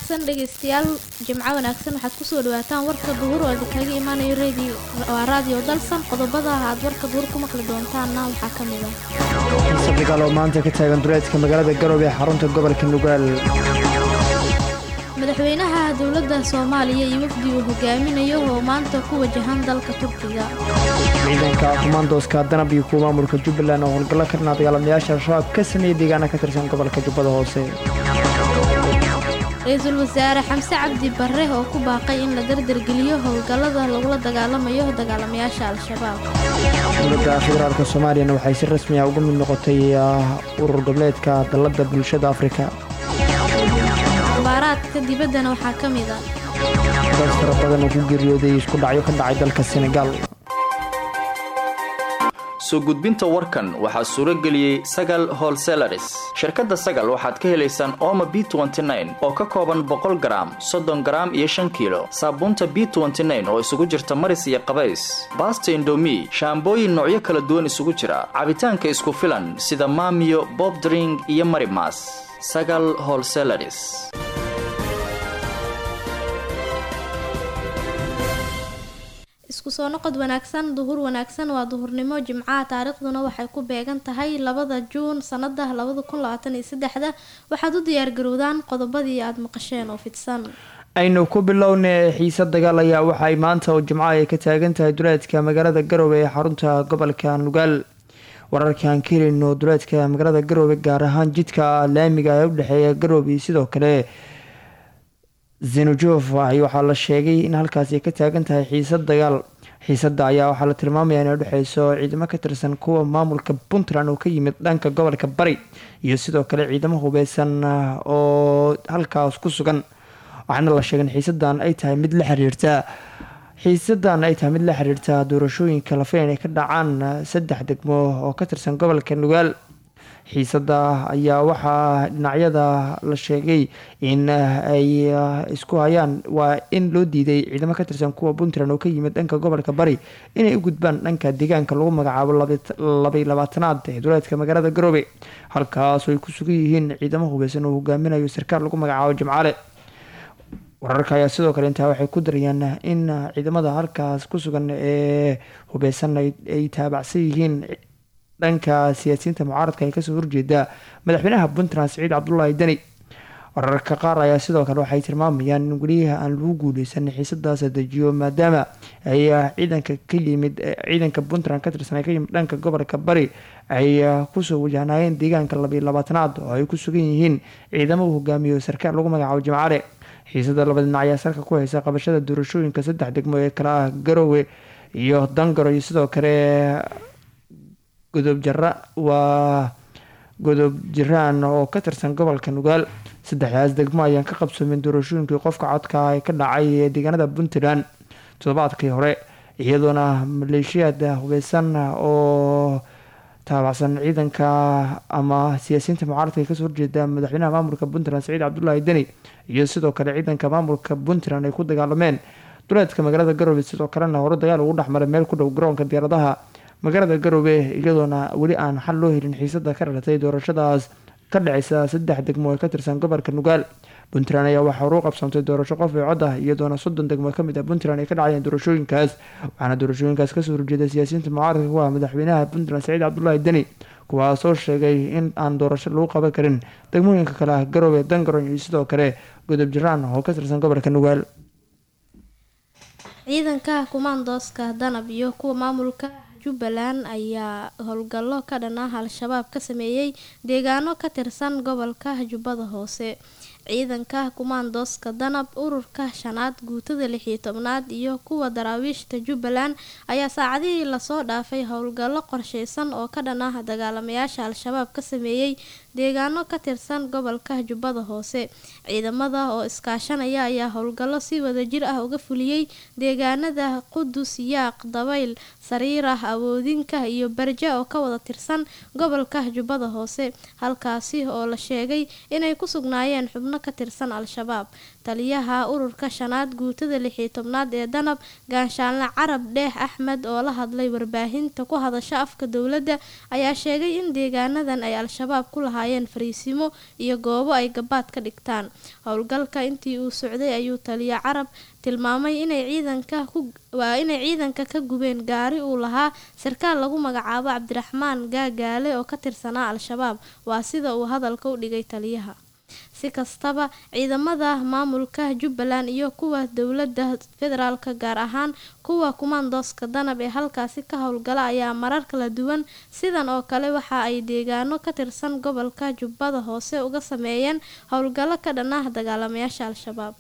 wanaagsan dhegaystayaal jimco wanaagsan waxaad kusoo dhawaataan warka duhur oo idinkaga imaanayo radio waa raadiyo dalsan qodobada aad warka duhur ku maqli doontaanna waxaa ka mid ah xiise dagaal oo maanta ka taagan duleedka magaalada garowe ee xarunta gobolka nugaal madaxweynaha dowladda soomaaliya iyo wafdi uu hogaaminayo oo maanta ku wajahan dalka turkiga ciidanka kumaandooska danab iyo kuwa maamulka jubbaland oo howlgallo ka dhanaa dagaalamayaasha al-shabaab ka sameeyey deegaana ka tirsan gobolka jubbada hoose ra-iisul wasaare xamse cabdi barre oo ku baaqay in la dardargeliyo howlgallada lagula dagaalamayo dagaalamayaasha al-shabaab dowladda federaalk soomaaliyana waxay si rasmi ah uga mid noqotay urur goboleedka dalladda bulshada afrika abaaraadka dibaddana waxaa ka mid ah dad fara badan oo ku geeriyooday isku dhacyo ka dhacay dalka senegal soo gudbinta warkan waxaa suuro geliyey sagal holselaris shirkadda sagal waxaad ka helaysaan ooma b oo ka kooban boqol garaam soddon garaam iyo shan kiilo saabuunta b oo isugu jirta maris iyo qabays baasta indomi shaambooyin noocyo kala duwan isugu jira cabitaanka isku filan sida maamiyo bobdring iyo marimas sagal holselaris isku soo noqod wanaagsan duhur wanaagsan waa duhurnimo jimcaha taariikhduna waxay ku beegan tahay labada juun sanada labada kun labaatan iyo saddexda waxaad u diyaargarowdaan qodobadii aada maqasheen oo fidsan aynu ku bilownay xiise dagaal ayaa waxaay maanta oo jimco ay ka taagan tahay duleedka magaalada garowe ee xarunta gobolka nugaal wararkaan ka helino duleedka magaalada garowe gaar ahaan jidka laamiga ee udhexeeya garowe iyo sidoo kale zenujof waxaa la sheegay in halkaasi ay ka taagan tahay xiisad dagaal xiisada ayaa waxaa la tilmaamaya inay udhexeyso ciidamo ka tirsan kuwa maamulka puntland oo ka yimid dhanka gobolka bari iyo sidoo kale ciidamo hubeysan oo halkaas ku sugan waxaana la sheegay in xiisadan ay tahay mid la xiriirta xiisadan ay tahay mid la xiriirta doorashooyinka la filan ay ka dhacaan saddex degmo oo ka tirsan gobolka nugaal xiisada ayaa waxaa dhinacyada la sheegay in ay isku hayaan waa in loo diiday ciidamo ka tirsan kuwa puntland oo ka yimid dhanka gobolka bari inay u gudbaan dhanka deegaanka lagu magacaabo labay labaatanaad ee duleedka magaalada garoobe halkaasoo ay ku sugan yihiin ciidamo hubeysan oo hogaaminayo sarkaal lagu magacaabo jimcaale wararka ayaa sidoo kale intaa waxay ku darayaan in ciidamada halkaas ku sugan ee hubeysan ay taabacsan yihiin dhanka siyaasiyiinta mucaaradka ee kasoo horjeeda madaxweynaha puntland siciid cabdulaahi deni wararka qaar ayaa sidoo kale waxay tilmaamayaan in weliyaha aan lagu guuleysan xiisadaas dejiyo maadaama ay ciidanka ka yimid ciidanka puntland ka tirsan ka yimid dhanka gobolka bari ay kusoo wajahnaayeen deegaanka labiyo labaatanaad oo ay ku sugan yihiin ciidamo uu hogaamiyo sarkaal lagu magacaabo jimcaale xiisada laba dhinac ayaa salka ku haysa qabashada doorashooyinka saddex degmo ee kale ah garowe iyo dangaro iyo sidoo kale godob jara waa godob jiraan oo ka tirsan gobolka nugaal saddexdaas degmo ayaan ka qabsoomin doorashooyinkii qofka codka ee ka dhacay ee deegaanada puntland toddobaadkii hore iyadoona maleeshiyaad hubeysan oo taabacsan ciidanka ama siyaasiyiinta mucaaradka ee kasoo horjeeda madaxweynaha maamulka puntland saciid cabdulaahi deni iyo sidoo kale ciidanka maamulka puntland ay ku dagaalameen duleedka magaalada garowe sidoo kalena hore dagaal ugu dhexmaray meel ku dhow garoonka diyaaradaha magaalada garowe iyadoona weli aan xal loo helin xiisada ka dhalatay doorashadaas ka dhaceysa saddex degmo ee ka tirsan gobolka nugaal puntland ayaa waxaa horu qabsantay doorasho qof ee cod ah iyadoona soddon degmo kamid ah puntland ay ka dhacayeen doorashooyinkaas waxaana doorashooyinkaas kasoo horjeeda siyaasiyiinta mucaaradka ku ah madaxweynaha puntland saciid cabdulaahi deni kuwaasoo sheegay in aan doorasho lagu qaban karin degmooyinka kale ah garowe dangaron iyo sidoo kale godob jiraan oo ka tirsan gobolka nugaal ciidanka kumaandooska danab iyo kuwa maamulka jubbaland ayaa howlgallo ka dhan ah al-shabaab ka sameeyey deegaano ka tirsan gobolka jubbada hoose ciidanka kumaandooska danab ururka shanaad guutada lixiyo tobnaad iyo kuwa daraawiishta jubbaland ayaa saacadihii lasoo dhaafay howlgallo qorsheysan oo ka dhan ah dagaalamayaasha al-shabaab ka sameeyey deegaano ka tirsan gobolka jubbada hoose ciidamada oo iskaashanaya ayaa howlgallo si wadajir ah uga fuliyey deegaanada qudus yaaq dabayl sariirah awoodinka iyo barja oo ka wada tirsan gobolka jubbada hoose halkaasi oo la sheegay inay ku sugnaayeen xubno ka tirsan al-shabaab taliyaha ururka shanaad guutada lixiyo tobnaad ee danab gaashaanle carab dheex axmed oo la hadlay warbaahinta ku hadasha afka dowladda ayaa sheegay in deegaanadan ay al-shabaab ku lahaayeen fariisimo iyo goobo ay gabaad ka dhigtaan howlgalka intii uu socday ayuu taliya carab tilmaamay inay ciidanka waa inay ciidanka ka gubeen gaari uu lahaa sarkaal lagu magacaabo cabdiraxmaan gaagaale oo ka tirsanaa al-shabaab waa sida uu hadalka u dhigay taliyaha si kastaba ciidamada maamulka jubbaland iyo kuwa dowladda federaalka gaar ahaan kuwa kumaandooska danab ee halkaasi ka howlgala ayaa marar kala duwan sidan oo kale waxa ay deegaano ka tirsan gobolka jubbada hoose uga sameeyeen howlgallo ka dhan ah dagaalamayaasha al-shabaab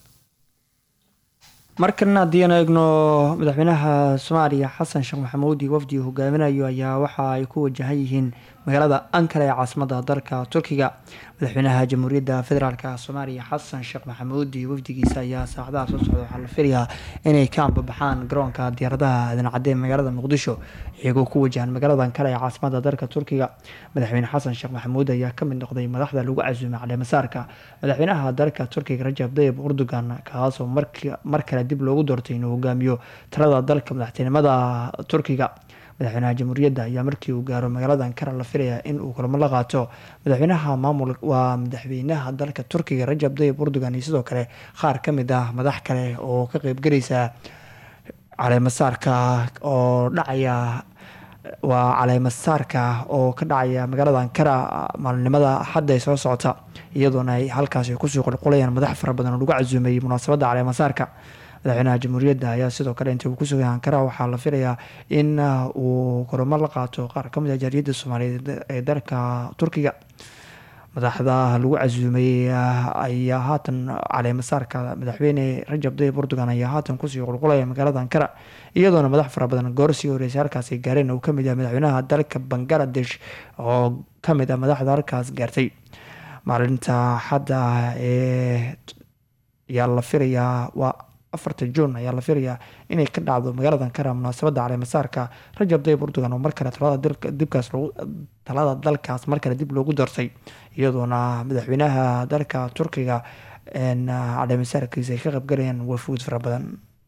markana haddii aan eegno madaxweynaha soomaaliya xasan sheekh maxamuud iyo wafdi hogaaminayo ayaa waxa ay ku wajahan yihiin magaalada ankara ee caasimada dalka turkiga madaxweynaha jamhuuriyadda federaalk soomaaliya xasan sheekh maxamuud iyo wafdigiisa ayaa saacadaha soo socda waxaa la filayaa inay ka ambabaxaan garoonka diyaaradaha aadan-cadde magaalada muqdisho iyagoo ku wajahan magaalada ankara ee caasimada dalka turkiga madaxweyne xasan sheekh maxamuud ayaa kamid noqday madaxda lagu casuumay caleemasaarka madaxweynaha dalka turkiga rajab dayib erdogan kaasoo mar kale dib loogu doortay inuu hogaamiyo talada dalka madaxtinimada turkiga madaxweynaha jamhuuriyadda ayaa markii uu gaaro magaalada ankara la filaya in uu kulamo la qaato madaxweynaha maamul waa madaxweynaha dalka turkiga rajab dayib erdogan iyo sidoo kale qaar kamid ah madax kale oo ka qeybgelaysa caleemasaarka oo dhacaya waa caleemasaarka oo ka dhacaya magaalada ankara maalinimada axadda ay soo socota iyadoona ay halkaasi kusoo qulqulayaan madax fara badan oo lagu casuumay munaasabadda caleemasaarka madaxweynaha jamhuuriyadda ayaa sidoo kale intii uu ku sugay ankara waxaa la filayaa in uu kulamo la qaato qaar kamid ah jaariyadda soomaaliyeed ee dalka turkiga madaxda lagu casuumay ayaa haatan caleemasaarka madaxweyne rajab dayib erdogan ayaa haatan kusii qulqulaya magaalada ankara iyadoona madax fara badan goorsii horeysay halkaasi gaareen uu kamid yahay madaxweynaha dalka bangaladesh oo kamid ah madaxda halkaas gaartay maalinta xadda ee ayaa la filayaa waa afarta juun ayaa la filayaa inay ka dhacdo magaalada ankara munaasabadda caleemasaarka rajab dayib erdogan oo mar kale dibkaas talada dalkaas mar kale dib loogu doortay iyadoona madaxweynaha dalka turkiga caleemasaarkiisa ay ka qaybgalayaan wafuud fara badan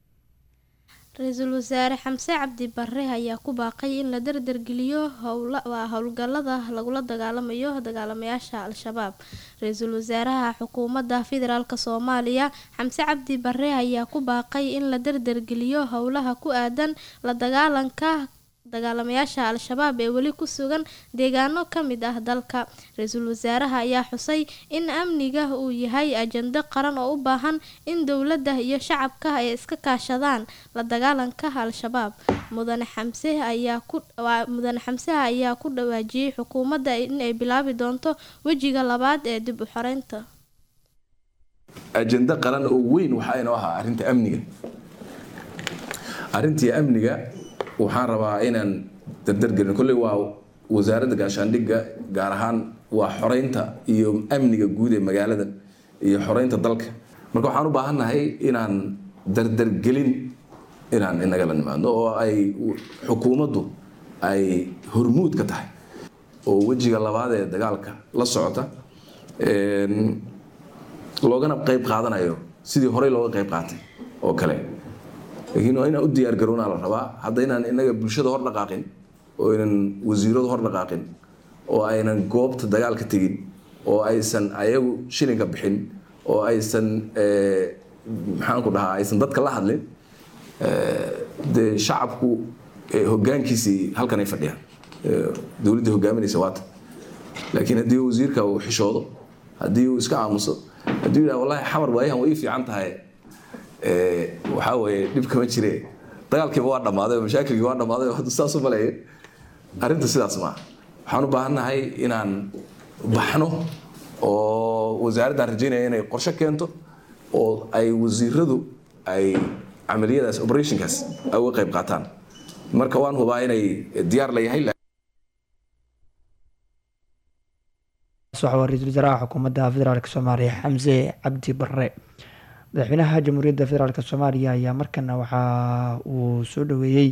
ra-iisul wasaare xamse cabdi bare ayaa ku baaqay in la dardargeliyo howlwaa howlgalada lagula dagaalamayo dagaalamayaasha al-shabaab ra-iisul wasaaraha xukuumadda federaalk soomaaliya xamse cabdi bare ayaa ku baaqay in la dardargeliyo howlaha ku aadan la dagaalanka dagaalamayaasha al-shabaab ee weli ku sugan deegaano ka mid ah dalka ra-iisul wasaaraha ayaa xusay in amniga uu yahay ajando qaran oo u baahan in dowladda iyo shacabka ay iska kaashadaan la dagaalanka al-shabaab mudane xamse ayaa ku mudane xamseha ayaa ku dhawaajiyey xukuumadda in ay bilaabi doonto wejiga labaad ee dib u xoreynta ajando qaran oo weyn waxaa inoo ahaa arrinta amniga arrintii amniga waxaan rabaa inaan dardargelin kolley waa wasaaradda gaashaandhigga gaar ahaan waa xoreynta iyo amniga guud ee magaalada iyo xoreynta dalka marka waxaan u baahannahay inaan dardargelin inaan inagala nimaadno oo ay xukuumaddu ay hormuud ka tahay oo wejiga labaad ee dagaalka la socota loogana qayb qaadanayo sidii horey looga qayb qaatay oo kale laakiin waa inaan u diyaar garownaa la rabaa hadda inaan inaga bulshada hor dhaqaaqin oo aynan wasiiradu hor dhaqaaqin oo aynan goobta dagaalka tegin oo aysan ayagu shilinka bixin oo aysan maxaan ku dhahaa aysan dadka la hadlin dee shacabku hogaankiisii halkan ay fadhiyaan dowladda hogaaminaysa waata laakiin haddii wasiirka uu xishoodo haddii uu iska aamuso haddii yidhaha wallahi xamar waayahan way ii fiican tahay waxaa weeye dhib kama jire dagaalkiiba waa dhammaaday oo mashaakilkii waa dhammaaday oo hadda saas u maleeye arrinta sidaas maaha waxaan u baahannahay inaan baxno oo wasaaraddan rajaynaya inay qorshe keento oo ay wasiiradu ay camaliyadaas operationkaas ay uga qayb qaataan marka waan hubaa inay diyaar la yahay waa ra-iisul wasaaraha xukuumadda federaalk soomaaliya xamse cabdi bare madaxweynaha jamhuuriyadda federaalk soomaaliya ayaa markana waxa uu soo dhaweeyey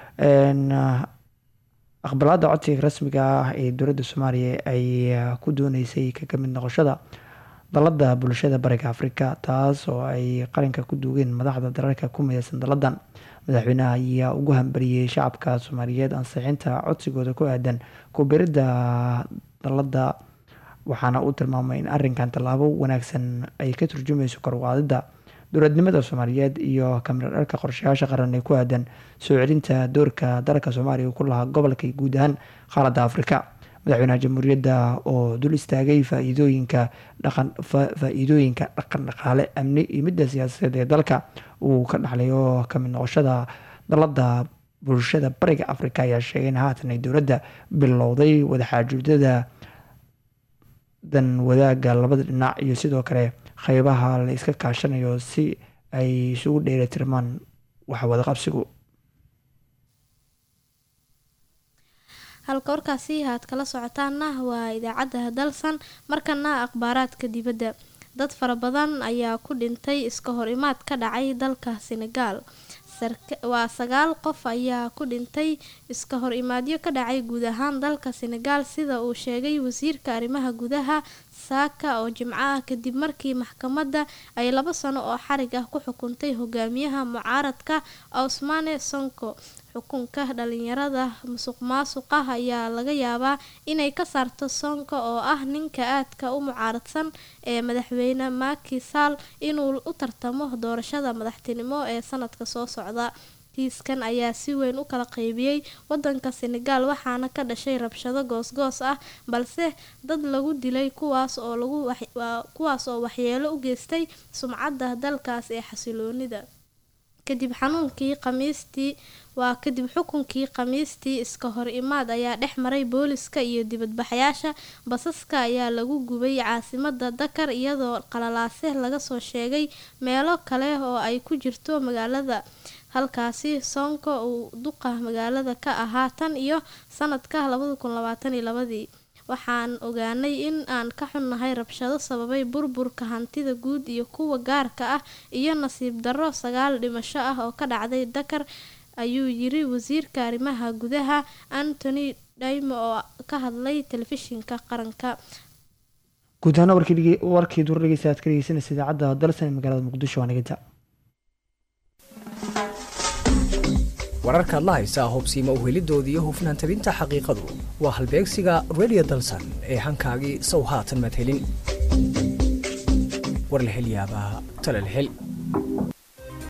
aqbalaada codsiga rasmiga ah ee dowladda soomaaliya ay ku dooneysay kaga mid noqoshada dalada bulshada bariga afrika taas oo ay qaranka ku duugeen madaxda dalalka ku mideysan daladan madaxweynaha ayaa ugu hambariyey shacabka soomaaliyeed ansixinta codsigooda ku aadan kubiridda dalada waxaana uu tilmaamay in arinkan tallaabo wanaagsan ay ka turjumayso korwaadida dowladnimada soomaaliyeed iyo kamiradhalka qorshayaasha qaran ee ku aadan soo celinta doorka dalka soomaaliya ku lahaa gobolka iyo guud ahaan qaaradda afrika madaxweynaha jamhuuriyadda oo dul istaagay faa-iidooyinka dhaqan faa-iidooyinka dhaqan dhaqaale amni iyo midda siyaasadeed ee dalka uu ka dhaxlayo kamid noqoshada dalada bulshada bariga afrika ayaa sheegay in haatan ay dowladda bilowday wadaxaajuudada dan wadaaga labada dhinac iyo sidoo kale qeybaha la iska kaashanayo si ay isugu dheelitirmaan wax wadaqabsigu halka warkaasi aad kala socotaana waa idaacadda dalsan markana akhbaaraadka dibadda dad fara badan ayaa ku dhintay iska hor imaad ka dhacay dalka senegaal waa sagaal qof ayaa ku dhintay iska hor imaadyo ka dhacay guud ahaan dalka senegaal sida uu sheegay wasiirka arrimaha gudaha saaka oo jimco ah kadib markii maxkamadda ay labo sano oo xarig ah ku xukuntay hogaamiyaha mucaaradka ausmane sonko xukunka dhalinyarada musuq maasuqa ayaa laga yaabaa inay ka saarto sonko oo ah ninka aadka u mucaaradsan ee madaxweyne maki sall inuu u tartamo doorashada madaxtinimo ee sanadka soo socda kiiskan ayaa si weyn u kala qaybiyey wadanka senegaal waxaana ka dhashay rabshado goosgoos ah balse dad lagu dilay kuwaas oo lagu kuwaas oo waxyeelo u geystay sumcadda dalkaas ee xasiloonida kadib xanuunkii khamiistii waa kadib xukunkii khamiistii iska hor imaad ayaa dhex maray booliska iyo dibadbaxyaasha basaska ayaa lagu gubay caasimada dakar iyadoo qalalaase laga soo sheegay meelo kale oo ay ku jirto magaalada halkaasi soonka uu duqa magaalada ka ahaa tan iyo sanadka labadakunlabaataniyolabadii waxaan ogaanay in aan ka xunnahay rabshado sababay burburka hantida guud iyo kuwa gaarka ah iyo nasiib darro sagaal dhimasho ah oo ka dhacday dakar ayuu yiri wasiirka arrimaha gudaha antony dhaimo oo ka hadlay telefishinka qaranka guud ahaan warkii duur dhegeysta aad ka dhegeysanaysa idaacadda dalsan ee magaalada muqdisho waa naganta wararkaad la haysaa hubsiima uhelidoodii iyo hufnaan tabinta xaqiiqadu waa halbeegsiga radio dalsan ee hankaagii sow haatan madhelin warlahelyaabaha talalhel